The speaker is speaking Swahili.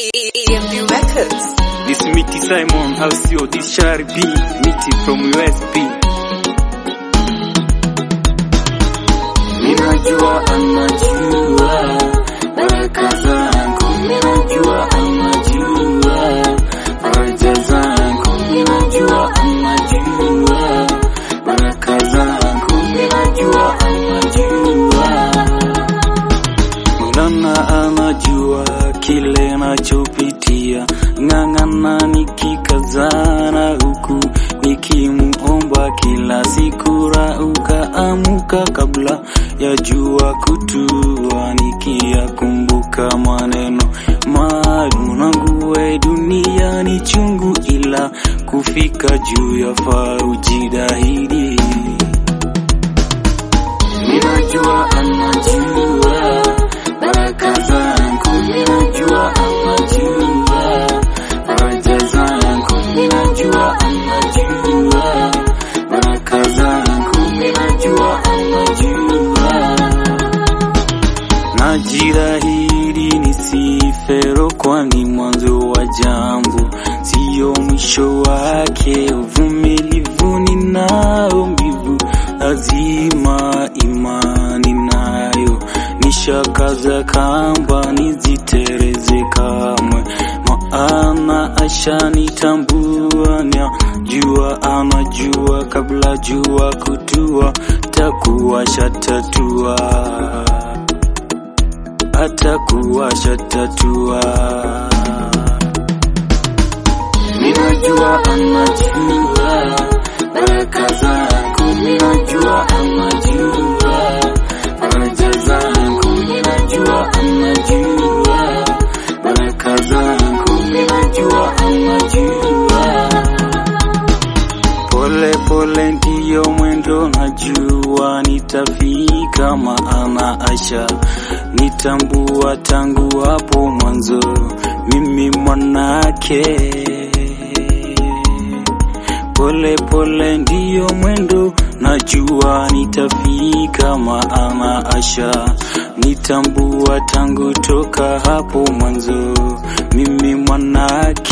EMP Records. This Mitty Simon, how's your this Shari B, Mitty from USB. Ninajua anajua baraka zangu, ninajua anajua faraja zangu, ninajua anajua baraka zangu, ninajua anajua Maulana anajua kile nachopitia, ng'ang'ana nikikazana huku nikimuomba kila siku, rauka amuka kabla ya jua kutua, nikiyakumbuka maneno maalum nangu we dunia ni chungu, ila kufika juu yafaa ujitahidi. Ninajua anajua baraka zangu, ninajua anajua faraja zangu, ninajua anajua baraka zangu, ninajua anajua Najitahidi nisifero, kwani mwanzo wa jambo siyo mwisho wake. Uvumilivu ninao, mbivu lazima imani nayo, nishakaza kamba nizitereze kamwe, maana ashanitambua, jua anajua kabla jua kutua, takuwa shatatua atakuwa shatatua. Ninajua anajua baraka zangu, ninajua anajua faraja zangu, ninajua anajua baraka zangu, ninajua anajua Pole pole ndiyo mwendo, najua nitafika, maana asha nitambua tangu hapo mwanzo, mimi mwanake. Pole pole ndiyo mwendo, najua nitafika, maana asha nitambua tangu toka hapo mwanzo, mimi mwanake.